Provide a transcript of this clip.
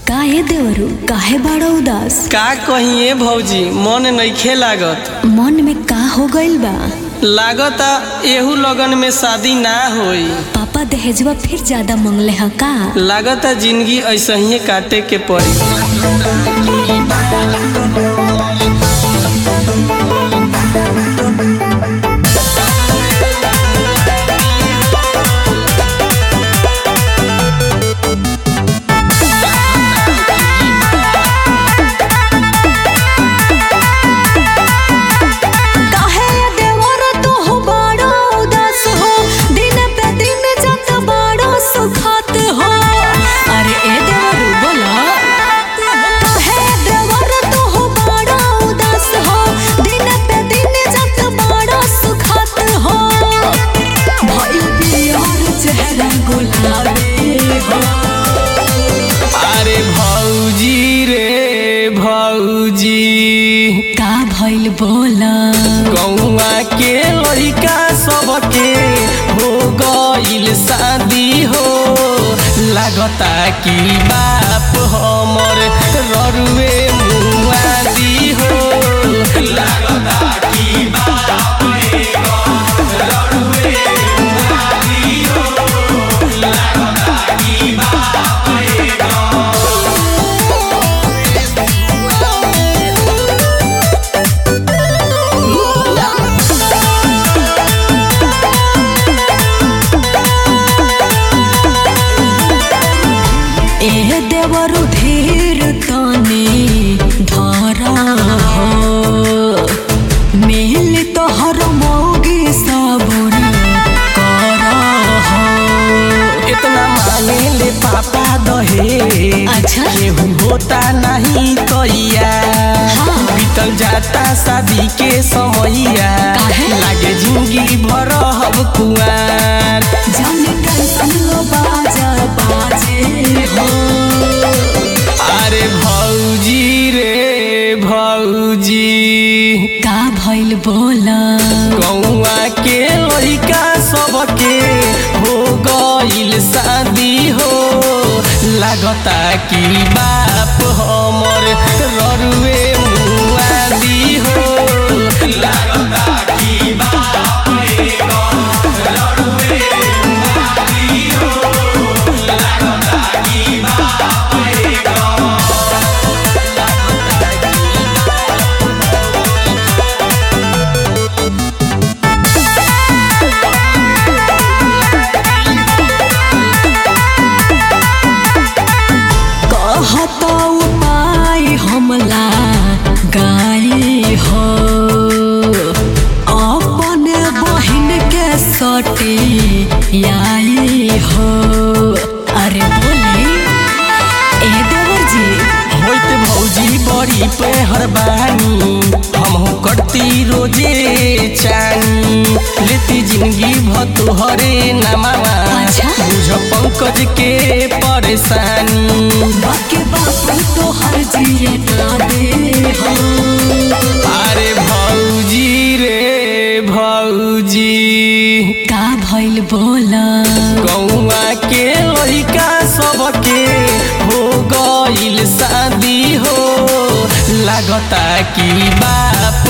का ए देवरू काहे बड़ा उदास का कहिए भौजी मन नइखे लागत मन में का हो गइल बा लागता एहू लगन में शादी ना होई पापा दहेजवा फिर ज्यादा मंगले ह का लागता जिंदगी ऐसे ही काटे के पड़ी काहे ए देवर तू हो बड़ा उदास हो दिन पे दिन जत बड़ा सुखात हो अरे ए देवरू बोला काहे ए देवर तू हो बड़ा उदास हो दिन पे दिन जत बड़ा सुखात हो भइल बियार चेहरा गुलाबी हो अरे भौजी रे भौजी का भइल बोला गौआ के लड़का सबके हो गइल शादी हो लागता कि बाप हमर ररुए मुआदी हो लागता कि बाप एगो ररुए मुआदी हो लागता कि बाप एगो ए देवरु धीर तनी धरा हो मिल तोहर मौगी सबुर कर हो इतना मांगे ले पापा दहे अच्छा। केहू होता नहीं तैया हाँ। बीतल जाता शादी के समैया काहे? लागे जिंदगी भर हब कुआर जन टेंशन लो बाजा बाजे हो अरे भौजी रे भौजी का भइल बोला गौआ के लड़का सबके हो गइल शादी हो लागता कि बाप हमर ररुए मुआदी हो लागता कि बाप एगो ररुए मुआदी हो लागता कि बाप एगो कहत उपाय हमला गाई हो अपन बहिन के सटी आई हो अरे बोली ए देवर जी होइत भौजी बड़ी पे हरबानी हमहू करती रोजे चानी लेती जिंदगी भतोहरे नमावा अच्छा। बुझ पंकज के परेशानी बाके बापू तो हर जिए ना दे हो अरे भौजी रे भौजी का भइल बोला गौआ के लड़का सबके हो गइल शादी हो लागता कि बाप